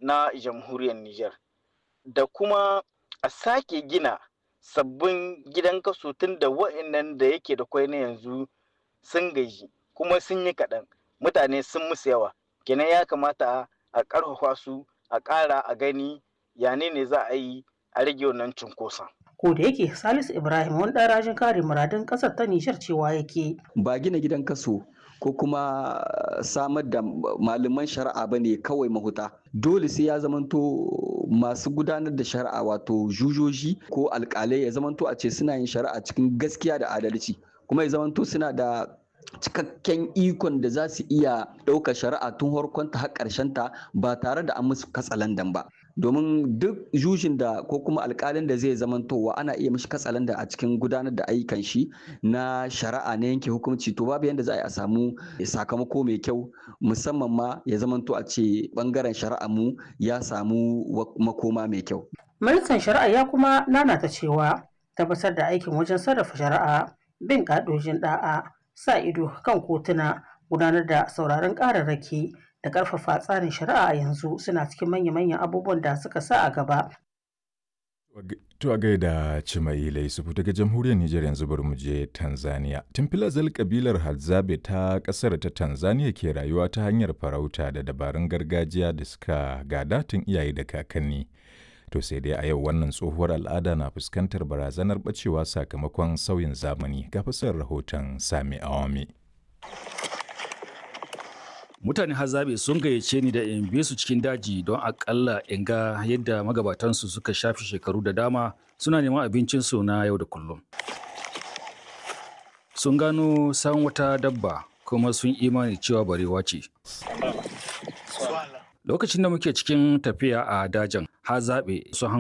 na jamhuriyar Nijar da kuma a sake gina sabbin gidan kaso tun da wa'annan da yake da kwai na yanzu sun gaji kuma sun yi kaɗan mutane sun musu yawa kenan ya kamata a ƙarfafa su a ƙara a gani yane ne za a yi a rage wannan cunkoson. ko da yake salisu ibrahim wani ɗan rajin kare muradun ƙasar ta nijar cewa yake ba gina gidan kaso ko kuma samar da malaman shari'a ba ne kawai mahuta dole sai ya zamanto masu gudanar da shari'a wato jujoji ko alkalai ya zamanto a ce suna yin shari'a cikin gaskiya da adalci kuma ya zamanto suna da cikakken ikon da za su iya ɗaukar shari'a tun harkonta har ta ba tare da an musu katsalandan ba domin duk jujin da ko kuma alkalin da zai zamantowa ana iya mishi katsalanda a cikin gudanar da ayyukan shi na shari'a na yanke hukunci to babu yadda za a yi a samu sakamako mai kyau musamman ma ya zamanto a ce bangaren shari'a mu ya samu makoma mai kyau. ministan shari'a ya kuma nanata cewa tabbatar da aikin wajen sarrafa shari'a bin ƙa'idojin ɗa'a sa ido kan kotuna gudanar da sauraron ƙararraki da ƙarfafa tsarin shari'a a yanzu suna cikin manya-manyan abubuwan da suka sa a gaba. To a gaida Cimaila Yusufu daga jamhuriyar Nijar yanzu bari mu je Tanzania. Tun filazal kabilar Hadzabe ta ƙasar ta Tanzania ke rayuwa ta hanyar farauta da dabarun gargajiya da suka gada tun iyaye da kakanni. To sai dai a yau wannan tsohuwar al'ada na fuskantar barazanar bacewa sakamakon sauyin zamani ga fasar rahoton Sami Awami. mutane hazabe sun gayyace ni da in bi su cikin daji don akalla in ga yadda magabatansu suka shafi shekaru da dama suna neman abincinsu na yau da kullum sun gano san wata dabba kuma sun imani cewa barewa ce lokacin da muke cikin tafiya a dajin hazabe sun